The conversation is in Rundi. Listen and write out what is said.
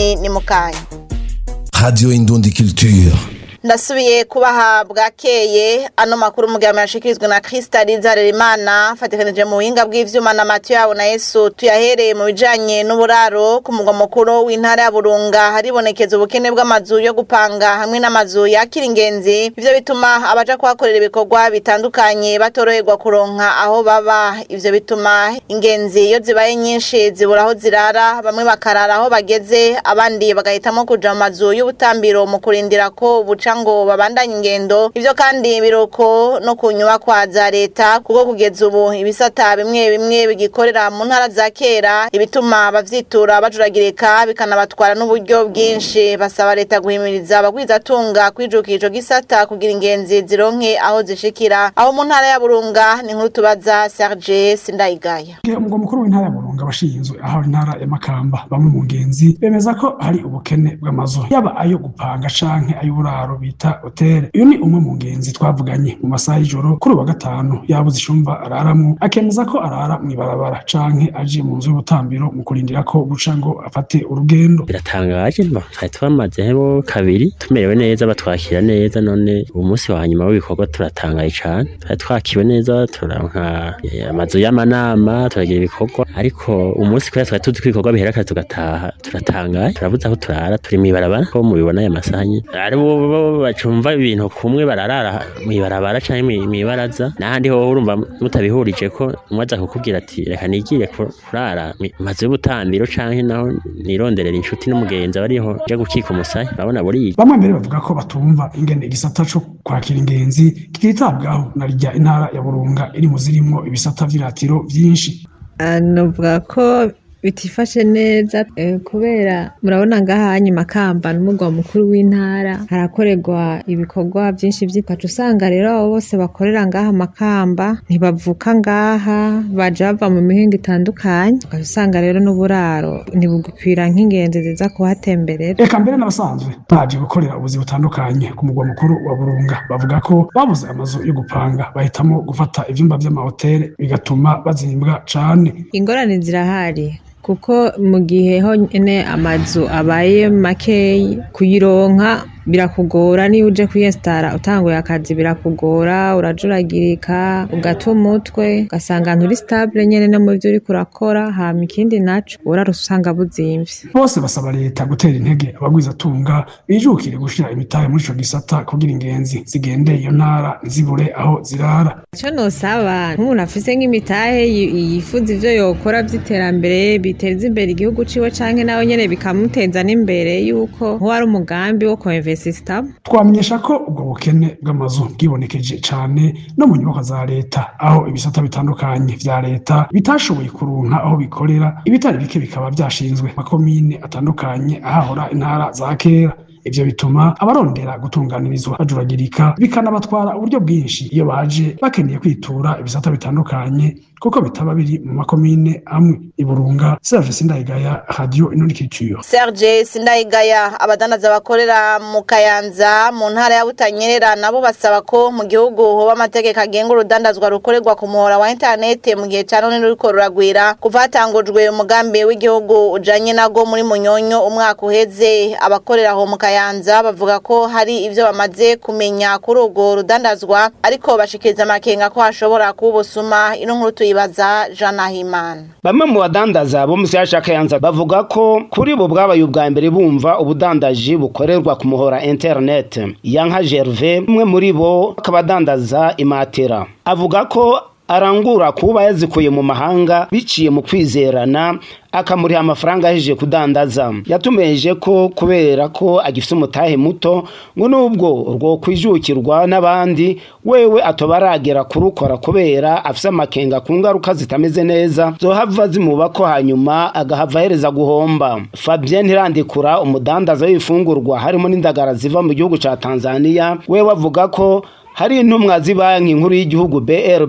idonido ni mu kanya Radio Indundi Culture. ndasubiye kubaha bwakeye ano makuru mugihe yashikirizwa na Kristaliza Rerimana fatikanije mu buhinga bw'ivyuma na Mathieu yabo na Yesu tuyahereye mu bijanye n'uburaro ku mugwa mukuru w'intara ya Burunga haribonekeza ubukene bw'amazu yo gupanga hamwe n'amazu yakira ingenzi ivyo bituma abaja kuhakorera ibikorwa bitandukanye batoroherwa kuronka aho baba ivyo bituma ingenzi iyo zibaye nyinshi zibura aho zirara bamwe bakarara aho bageze abandi bagahitamo kuja mu mazu y'ubutambiro mu kurindira ko buca ngo babandanye ingendo ivyo kandi biruko no ku nyubakwa za leta kuko kugeza ubu ibisata bimwe bimwe bigikorera mu ntara za kera ibituma abavyitura bajuragirika bikanabatwara n'uburyo bwinshi basaba leta guhimiriza abagwizatunga kwijukira ico gisata kugira ingenzi zironke aho zishikira aho mu ntara ya burunga ni nkuru tubaza serge sindayigaya umugwa mukuru w'intara ya burunga abashinzwe aho intara ya makamba bamwe mu ngenzi bemeza ko hari ubukene bw'amazu yaba ayo gupanga canke ay'uburaro bita hoteli uyu ni umwe mu ngenzi twavuganye mu masaha y'ijoro kuri uwa gatanu yabuze icumba araramwo akemeza ko arara mw'ibarabara canke aje mu nzu y'ubutambiro mu kurindira ko buca ngo afate urugendo biratangaje mba twari twamazeho kabiri tumerewe neza batwakira neza none uwo munsi wa nyuma w'ibikorwa turatangaye cane twari twakiwe neza turanka eh, amazu y'amanama turagira ibikorwa ariko umunsi kubera twari tuzi ko ibikorwa bihera kare tugataha turatangaye turabuze aho turara turi mw'ibarabara ko mubibona aya masaha nyene ari bo bo bacumva ibintu kumwe bararara mw'ibarabara canke mwi- mw'ibaraza n'ahandi ho urumva mutabihurije ko umwe aza kukubwira ati reka nigire ku- kurara mu mazu y'ubutambiro canke naho nironderera inshuti n'umugenzi abariho nje gukika umusaya urabona buriya bamwe mbere bavuga ko batumva ingene igisata co kwakira ingenzi kititabwaho na rya intara ya burunga iri mu zirimwo ibisata vy'iratiro vyinshi Ah, novuga ko bitifashe neza eh, kubera murabona ngaha hanyu makamba n'umugwa mukuru w'intara harakorerwa ibikorwa byinshi vy'ikaca usanga rero abo bose bakorera ngaha makamba ntibavuka ngaha baja bava mu mihingo itandukanye ugaca usanga rero n'uburaro ntibugikwira nk'ingenzi ziza kuhatemberera eka mbere n'abasanzwe baje gukorera ubuzi butandukanye ku mugwa mukuru wa burunga bavuga ko babuze amazu yo gupanga bahitamo gufata ivyumba vy'amahoteli bigatuma bazimbwa cane ingorane zirahari kuko mu gihe honyine amazu abaye makeyi kuyironka birakugora niyo uje kwiyesitara utanguye akazi birakugora urajuragirika ugata umutwe ugasanga nturi sitabule nyene no mu vyo uriko urakora hama ikindi naco urara usanga buzimvye bose basaba leta gutera intege abagwizatunga bijukire gushira imitahe muri ico gisata kugira ingenzi zigende iyo ntara ntizibure aho zirara ico nosaba nk'umuntu afise nk'imitahe yi- yifuza ivyo yokora vy'iterambere biteza imbere igihugu ciwe canke nawe nyene bikamuteza n'imbere yuko nk'uwari umugambi wo koinvestisitamo twamenyesha ko ubwo bukene bw'amazu bwibonekeje cane no mu nyubakwa za leta aho ibisata bitandukanye vya leta bitashoboye kuronka aho bikorera ibitari bike bikaba vyashinzwe makomine atandukanye ahahora intara za kera ivyo bituma abarondera gutunganirizwa bajuragirika bikanabatwara uburyo bwinshi iyo baje bakeneye kwitura ibisata bitandukanye kuko bitaba biri mu makomine amwe iburunga serge sindayigaya radio inonikicuyo Serge Sindayigaya abadandaza bakorera mu Kayanza mu ntara ya Butanyerera nabo basaba ko mu gihugu hoba amategeko agenga urudandazwa rukorerwa ku muhora wa internet mu gihe ca none ruriko ruragwira kuva hatangujwe umugambi w'igihugu ujanye nago muri Munyonyo umwaka uheze abakorera aho mu Kayanza bavuga ko hari ivyo bamaze kumenya kuri urwo rudandazwa ariko bashikiriza amakenga ko hashobora kuba ubusuma ino nkuru tuyibaza Jean Nahimana bamwe mu badandaza bo mu Siyasha Kayanza bavuga ko kuri bo bwabaye ubwa mbere bumva ubudandaji bukorerwa ku muhora internet Yanka Gervais umwe muri bo akaba adandaza imatera avuga ko arangura kuba yazikuye mu mahanga biciye mu kwizerana akamuriha amafaranga ahejeje kudandaza yatumeje ko kubera ko agifite umutahe muto ngo nubwo urwo kwijukirwa n'abandi wewe atoba aragera kurukora kubera afise amakenga ku ngaruka zitameze neza zohava zimuba ko hanyuma agahava ahereza guhomba Fabien Ntirandikura umudandaza w'ibifungurwa harimo n'indagara ziva mu gihugu ca Tanzania wewe avuga ko hari intumwa z'ibanki nkuru y'igihugu BR